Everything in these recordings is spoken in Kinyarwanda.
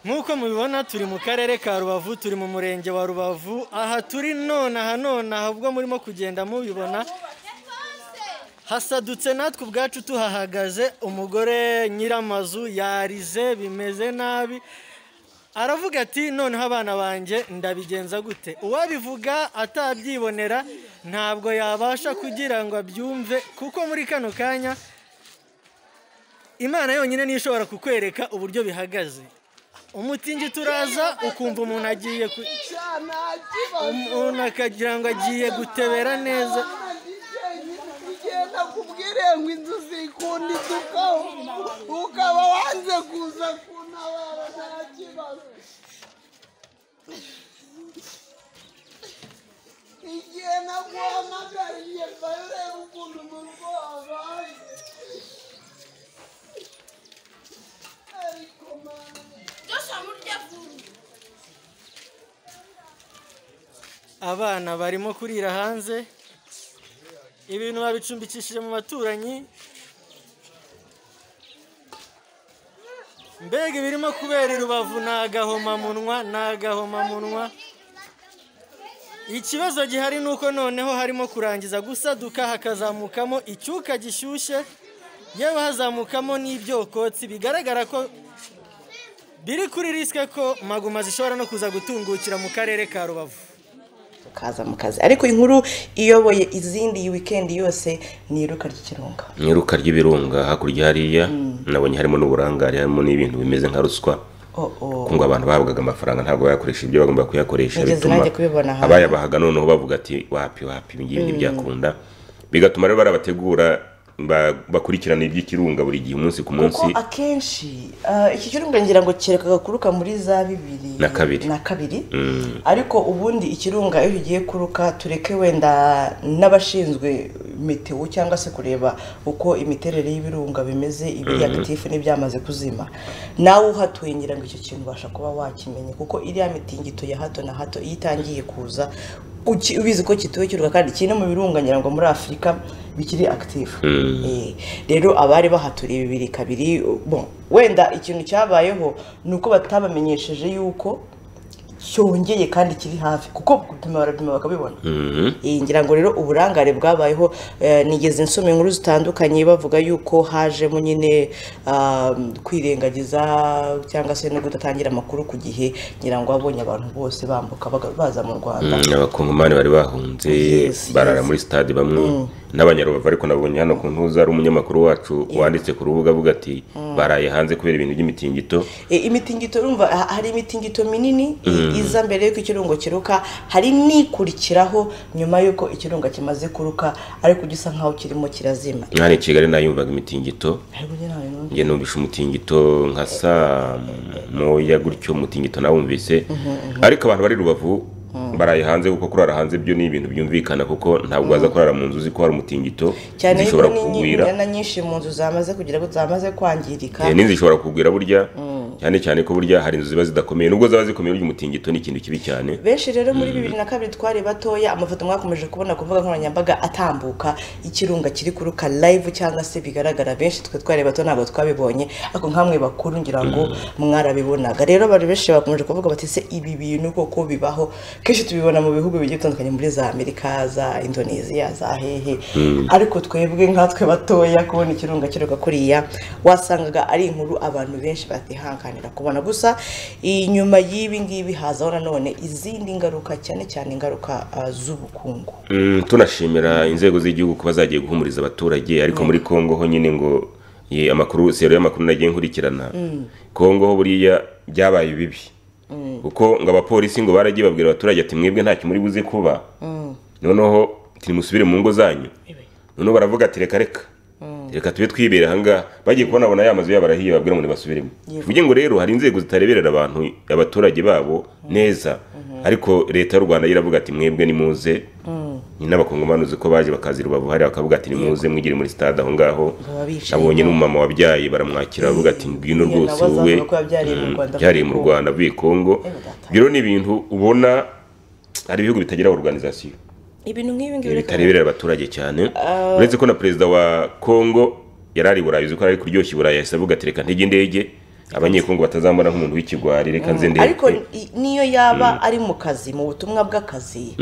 nk'uko mubibona turi mu karere ka rubavu turi mu murenge wa rubavu aha turi nonaha nonaha ubwo murimo kugenda mubibona hasadutse natwe ubwacu tuhahagaze umugore nyir'amazu yarize bimeze nabi aravuga ati noneho abana banjye ndabigenza gute uwabivuga atabyibonera ntabwo yabasha kugira ngo abyumve kuko muri kano kanya imana yonyine niyo ishobora kukwereka uburyo bihagaze umutingito turaza ukumva umuntu agiye umuntu akagira ngo agiye gutebera neza nakubwire ngo inzu zikunda iduka ukaba wanze kuza kuntabara nta kibazo igihe naguhamagariye mba ureba ukuntu umuntu wabaye ariko mama abana barimo kurira hanze ibintu babicumbikishije mu baturanyi mbega ibirimo kubera i rubavu ni agahomamunwa ni agahomamunwa ikibazo gihari ni uko noneho harimo kurangiza gusaduka hakazamukamo icyuka gishyushye yewe hazamukamo n'ibyokotsi bigaragara ko biri kuri risike ko maguma zishobora no kuza gutungukira mu karere ka rubavu kaza mu kazi ariko inkuru iyoboye izindi iyi wikendi yose ni iruka ry'ikirunga mwiruka ry'ibirunga hakurya hariya nabonye harimo n'uburangare harimo n'ibintu bimeze nka ruswa oh, oh. kuko ngo abantu bahabwaga amafaranga ntabwo bayakoresha ibyo bagomba kuyakoresha Nigeze bituma nanjye kubibona hanze. abayabahaga noneho bavuga ati wapi wapi ibi ngibi ntibyakunda bigatuma rero barabategura ba- bakurikirana iby'ikirunga buri gihe umunsi ku munsi kuko akenshi ah, iki kirunga ngira ngo kereka gakuruka muri za bibiri Na kabiri. na kabiri Mm. ariko ubundi ikirunga iyo ugiye kuruka tureke wenda n'abashinzwe metewo cyangwa se kureba uko imiterere y'ibirunga bimeze ibiri agatifu n'ibyamaze kuzima nawe uhatuye ngira ngo icyo kintu ubasha kuba wakimenya kuko iriya mitingito ya hato na hato iyo itangiye kuza uki- ubizi ko kituwe cy'uruka kandi kiri no mu birunga ngira ngo muri afurika bikiri akitifu Eh, rero abari bahaturiye bibiri kabiri bon, wenda ikintu cyabayeho ni uko batabamenyesheje yuko cyongeye kandi kiri hafi kuko gupima barapima bakabibona Eh, ngira ngo rero uburangare bwabayeho eh, nigeze nsoma inkuru zitandukanye bavuga yuko hajemo nyine ah, kwirengagiza cyangwa se no kudatangira amakuru ku gihe ngira ngo abonye abantu bose bambuka baga- baza mu rwanda Mm, abakongomani bari bahunze Yes, barara yes. muri sitade bamwe n'abanyarubavu ariko nabonye hano ku ntuza ari umunyamakuru wacu wanditse ku rubuga avuga ati baraye hanze kubera ibintu by'imitingito E, imitingito urumva ha- hari imitingito minini i- iza mbere y'uko ikirungo kiruka hari n'ikurikiraho nyuma y'uko ikirunga kimaze kuruka ariko ujya usa nk'aho kirimo kirazima hano i kigali nayumvaga imitingito ariko njye ntawe numva. njye numvishe umutingito nka saa moya gutyo umutingito nawumvise ariko abantu bari rubavu baraye hanze kuko kurara hanze byo ni ibintu byumvikana kuko ntabwo waza kurara mu nzu uzi ko hari umutingito cyane yuko zishobora n'inyi- kugwira inyana nyinshi mu nzu zamaze kugira ngo zamaze kwangirika Eh, n'inzu ishobora kugwira burya cyane cyane ko burya hari inzu ziba zidakomeye nubwo ziba zikomeye burya umutingito ni ikintu kibi cyane benshi rero muri bibiri na kabiri twari batoya amafoto mwakomeje kubona ku mbuga nkoranyambaga atambuka ikirunga kiri kuruka live cyangwa se bigaragara benshi twe twari bato ntabwo twabibonye ariko nkamwe bakuru ngira ngo mwarabibonaga rero abantu benshi bakomeje kuvuga bati se ibi bintu koko bibaho kenshi tubibona mu bihugu bigiye bitandukanye muri za amerika za indonesia za hehe ariko twebwe nkatwe batoya kubona ikirunga kiruka kuriya wasangaga ari inkuru abantu benshi batihanganira kubona gusa inyuma y'ibi ngibi hazaho nanone izindi ngaruka cyane cyane ingaruka ah, z'ubukungu Mm, tunashimira inzego z'igihugu kuba zagiye guhumuriza abaturage ariko muri congo ho nyine ngo ye, amakuru sero y'amakuru nagiye nkurikirana congo ho buriya byabaye bibi kuko ngo abapolisi ngo baragiye babwira abaturage ati mwebwe ntacyo muri buze kuba noneho tirimusubire mu ngo zanyu noneho baravuga ati reka reka reka tube twibera ahangaha bagiye kubona abona ya mazu yabo arahiye babwira ngo nibasubiremo bivuge ngo rero hari inzego zitareberera abantu abaturage babo neza ariko leta y'u rwanda yo iravuga ati mwebwe nimuze nyine abakongomani uzi ko baje bakazi rubavu hari bakavuga ati nimuze mwigire muri stade aho ngaho Baba bicaye. abonye n'umumama wabyaye baramwakira bavuga ati ngwino Iyo rwose nawe wowe azavuga ko yabyariye mu Mm, Rwanda byariye mu avuye i Congo. rwanda avuye i kongo data. biro ni ibintu ubona hari ibihugu bitagira organization ibintu nk'ibi ngibi reka- bitareberera abaturage cyane uretse ko na perezida wa kongo yari ari i burayi uzi ko ari kuryoshya i burayi yahise avuga ati reka ntege indege abanyekongo batazamubona nk'umuntu w'ikigwari reka nze ndebe ariko i- n'iyo yaba ari mu kazi mu butumwa bw'akazi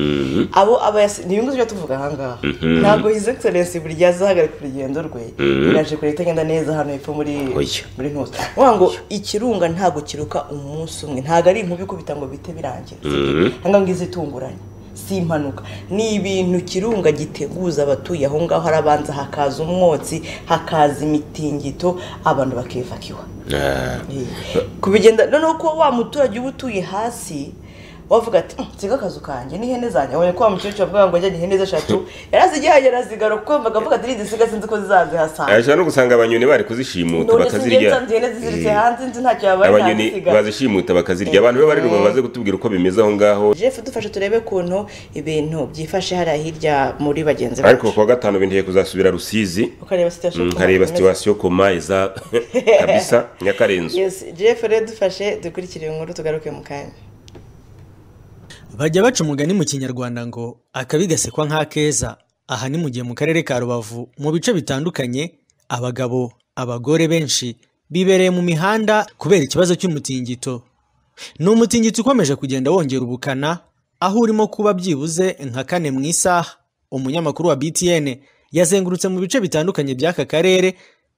abo aba yasi- ni ibintu tujya tuvuga ahangaha ntabwo his excellence buri gihe azahagarika urugendo rwe biraje kure itagenda neza hano hepfo muri Oya. muri ntuza uvuga ngo ikirunga ntabwo kiruka umunsi umwe ntabwo ari inkuba ikubita ngo bite birangira ntabwo ngizi itunguranye si impanuka ni ibintu kirunga giteguza abatuye aho ngaho harabanza hakaza umwotsi hakaza imitingito abantu bakivakiwa Ah, kubigenda noneho kuba wa muturage uba utuye hasi wavuga ati "Mm, nsiga akazu kanjye n'ihene zanjye abonye ko wa mukecuru avuga ngo ajyanye ihene ze eshatu yarazigihagera zigaro kuko yumvaga avuga ati nizisiga sinzi ko zizazihasanga ashobora no gusanga abanyoni bari kuzishimuta none sinjye nsanze ihene ziziritse bakazirya hanze nzi ntacyo yabaye abanyoni ntazisiga bazishimuta bakazirya abantu be bari ruba baze kutubwira uko bimeze aho ngaho jeff dufashe turebe ukuntu ibintu byifashe hariya hirya muri bagenzi ariko bacu kuwa gatanu binteye kuzasubira rusizi ukareba situation Mm, ukuntu nkareba bimeze. situwasiyo koma iza kabisa nyakarenzo Yes, jeff rero dufashe dukurikire inkuru tugaruke mu kanya bajya baca umugani mu kinyarwanda ngo akabi gasekwa nk'akeza aha ni mu gihe mu karere ka rubavu mu bice bitandukanye abagabo abagore benshi bibereye mu mihanda kubera ikibazo cy'umutingito ni umutingito ukomeje kugenda wongera ubukana aho urimo kuba byibuze nka kane mu isaha umunyamakuru wa btn yazengurutse mu bice bitandukanye by'aka karere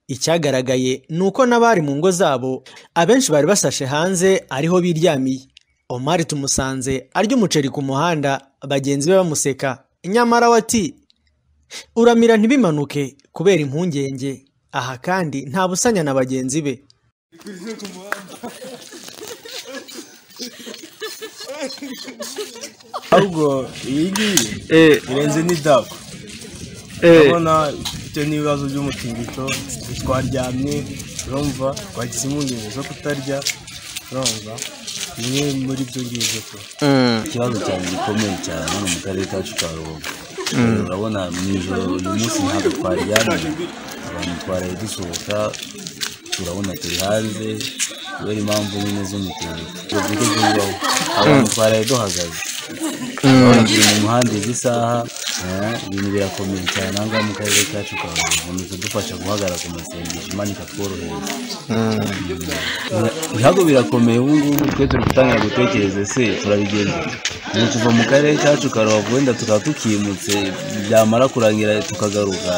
icyagaragaye ni uko n'abari mu ngo zabo abenshi bari basashe hanze ariho biryamiye omari tumusanze arya umuceri ku muhanda bagenzi be bamuseka nyamara we ati uramira ntibimanuke kubera impungenge aha kandi nta busanya na bagenzi be ahubwo iyi ngiyi irenze n'idako urabona bitewe n'ibibazo by'umutingito twaryamye urumva twagize impungenge zo kutarya urumva bimwe muri byo ngibyo tu ikibazo cyane gikomeye cyane hano mu karere kacu ka rubavu urabona mu ijoro uyu munsi ntabwo twaryamye abantu twaraye dusohoka turabona turi hanze kubera impamvu nyine z'umukungu tuvuge by'ubaho abantu twaraye duhagaze urabona turi mu muhanda izi saha eh, ibintu birakomeye cyane aha ngaha mu karere kacu ka rubavu ni kudufasha guhagarara ku masengesho imana ikatworohereza ibihago birakomeye ubu ngubu twe turi gutangira gutekereza ese turabigenza dute? ubu tuva mu karere kacu ka rubavu wenda tukaba tukimutse byamara kurangira tukagaruka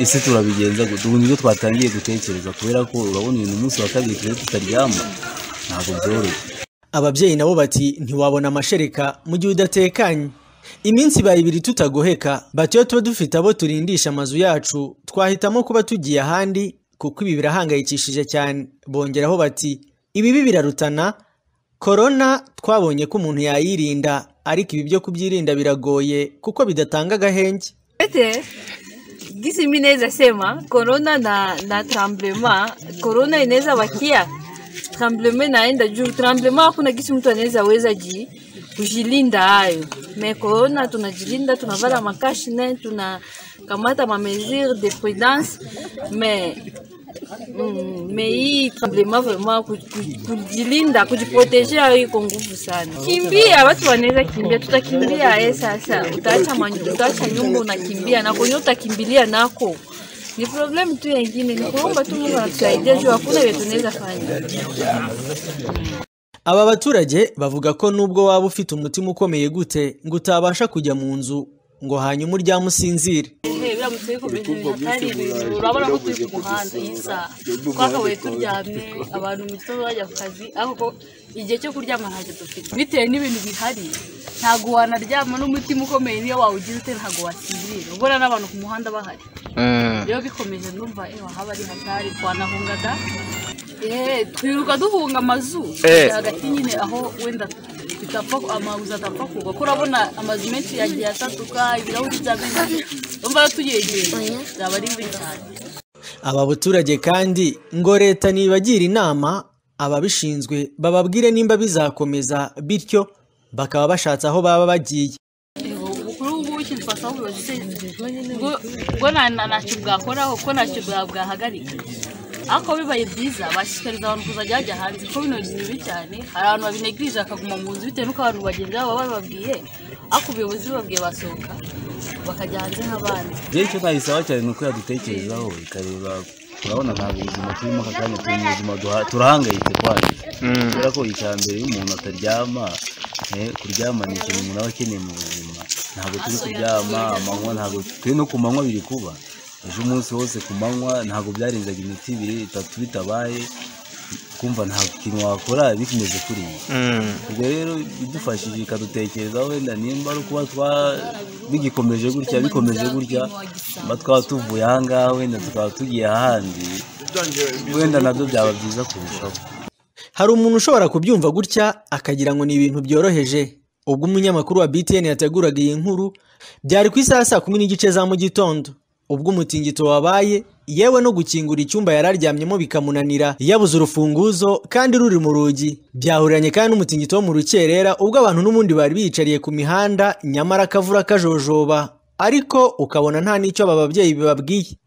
ese turabigenza gute ubu nibyo twatangiye gutekereza kubera ko urabona ibintu umunsi wa kabiri turi tutaryama ntabwo byoroshye ababyeyi nabo bati ntiwabona amashereka mu gihe udatekanye iminsi ibaye ibiri tutagoheka bati iyo tuba dufite abo turindisha amazu yacu twahitamo kuba tugiye ahandi kuko ibi birahangayikishije cyane bongeraho bati ibibi birarutana korona twabonye ko umuntu yayirinda ariko ibi byo kubyirinda biragoye kuko bidatanga agahenge Ete, gisi mi inaweza sema corona na, na tremblema corona inaweza wakia tremblema inaenda juu tremblema hakuna gisi mtu anaweza weza ji kujilinda hayo me corona tunajilinda tunavala makashine tunakamata mamesure de prudence me mm, me hii tremblema vraiment ku- ku- kujilinda kujiproteje hayo iko nguvu sana kimbia watu wanaweza kimbia tutakimbia eh sasa utaacha manyu- utaacha nyumba unakimbia na kwenye utakimbilia nako ni problem tu yengine ni kuomba tu mungu anatusaidia juu hakuna vile tunaweza fanya aba baturage bavuga ko nubwo waba ufite umutima ukomeye gute ngo utabasha kujya mu nzu ngo hanyuma uryame usinzire Hey, biramutse bikomeje ibintu atari ibintu urabona ko turi ku muhanda iyi saha twakabaye turyamye abantu mu gitondo bajya ku kazi ariko igihe cyo kuryama ntacyo dufite bitewe n'ibintu bihari ntabwo wanaryama n'umutima ukomeye niyo wawugize ute ntabwo wasinzira ubona n'abantu ku muhanda bahari rero bikomeje ndumva ewa haba ari hatari twanahunga da Eh, twiruka duhunga amazu hagati nyine aho wenda bitapfa amabuzi atapfa kugwa ko urabona amazu menshi yagiye atatuka ibirahuri by'amenyo urumva yo tuyegereye byaba ari bibi cyane aba baturage kandi ngo leta nibagira inama ababishinzwe bababwire nimba bizakomeza bityo bakaba bashatse aho baba bagiye kuri ubu ngubu ikintu twasabaho ubuyobozi se bwo- bwo nta- nta- ntacyo bwakoraho kuko ntacyo bwa- bwahagarika ariko bibaye byiza bashishikariza abantu kuzajya bajya hanze kuko bino ni bibi cyane hari abantu babinegirije bakaguma mu nzu bitewe n'uko abantu bagenzi babo baba bababwiye ariko ubuyobozi bubabwiye basohoka bakajya hanze nk'abandi rero icyo twayisaba cyane ni uko yadutekerezaho ikareba turabona ntabwo ubuzima turimo aka kanya turi mu buzima duha- turahangayitse kwacu kubera ko icya mbere iyo umuntu ataryama eh, kuryama ni ikintu umuntu aba akeneye mu buzima ntabwo turi kuryama amanywa ntabwo twe no ku manywa biri kuba ejo umunsi wose ku manywa ntabwo byarenzaga iminota ibiri itatu bitabaye kumva nta kintu wakora bikimeze kuri iyi ubwo rero idufashije ikadutekerezaho wenda nimba ari ukuba twa bigikomeje gutya bikomeje gutya mba twaba tuvuye aha ngaha wenda tukaba tugiye ahandi wenda nabyo byaba byiza kurushaho hari umuntu ushobora kubyumva gutya akagira ngo ni ibintu byoroheje ubwo umunyamakuru wa btn yateguraga iyi nkuru byari ku isaha saa kumi n'gice za mu gitondo ubwo umutingito wabaye yewe no gukingura icyumba yari aryamyemo bikamunanira yabuze urufunguzo kandi ruri mu rugi byahuriranye kandi n'umutingito wo mu rukerera ubwo abantu n'ubundi bari biyicariye ku mihanda nyamara akavura kajojoba ariko ukabona nta n'icyo aba babyeyi bibabwiye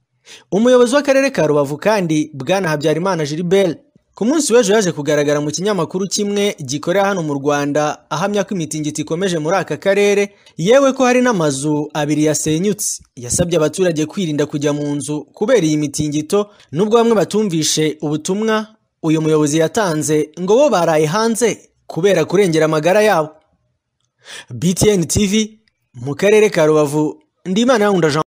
umuyobozi w'akarere ka rubavu kandi bwana habyarimana gilbert ku munsi w'ejo yaje kugaragara mu kinyamakuru kimwe gikorera hano mu rwanda ahamya ko imitingito ikomeje muri aka karere yewe ko hari n'amazu abiri yasenyutse yasabye abaturage kwirinda kujya mu nzu kubera iyi mitingito nubwo bamwe batumvishe ubutumwa uyu muyobozi yatanze ngo bo baraye hanze kubera kurengera amagara yabo btn tv mu karere ka rubavu ndimana yawunda jean